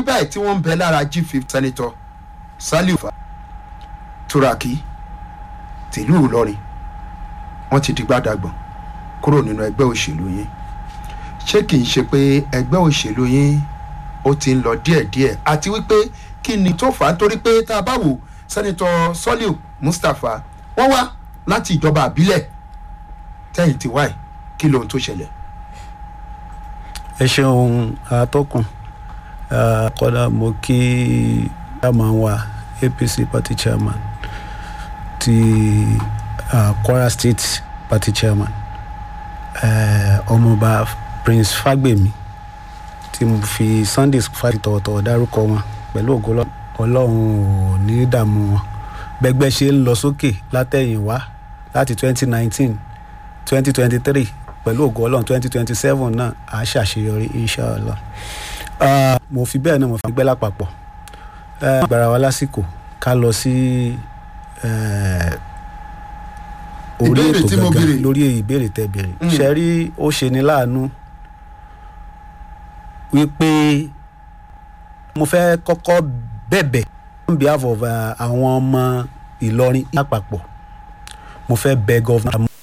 báyìí tí wọ́n ń bẹ lára g5 senator saliu fa turaki tìlú ìlọrin wọ́n ti di gbàdàgbọ̀n kúrò nínú ẹgbẹ́ òṣèlú yín ṣé kìí ṣe pé ẹgbẹ́ òṣèlú yín ó ti ń lọ díẹ̀díẹ̀ àti wípé kí ni tó fà á torí pé tá a bá wò sẹ́nitọ́ sọ́líù mustapha wọ́n wá láti ìjọba àbílẹ̀ tẹ́yìn tí wáì kí lohun tó ṣẹlẹ̀. ẹ ṣeun atọ́kùn Ah, kọ́dà mo kí chairman wa apc party chairman ti uh, kwara state party chairman eh, ọmọọba prince fagbemi tí mo fi sunday fàtí tọ̀wọ̀tọ̀wọ̀ dárúkọ wọn pẹ̀lú ògo Ọlọ́- ọlọ́run ò ní dààmú wọn bẹ́gbẹ́ ṣe ń lọ sókè látẹ̀yìnwá láti twenty nineteen twenty twenty three pẹ̀lú ògo ọlọ́run twenty twenty seven náà à á ṣàṣeyọrí inshallah Ah, mo fi bẹ́ẹ̀ náà mo fi gbẹ́ lápapọ̀ Eh, gbàrà wa lásìkò ká lọ sí eh, orí Ìbéèrè ètò tí mo béèrè. gangan lórí ìbéèrè tẹ béèrè Mm. ṣe rí ó ṣe ni láàánú wípé mo fẹ́ kọ́kọ́ bẹ̀bẹ̀ on behalf of uh, àwọn ọmọ ìlọrin lápapọ̀ mo fẹ́ bẹ gọ́vnà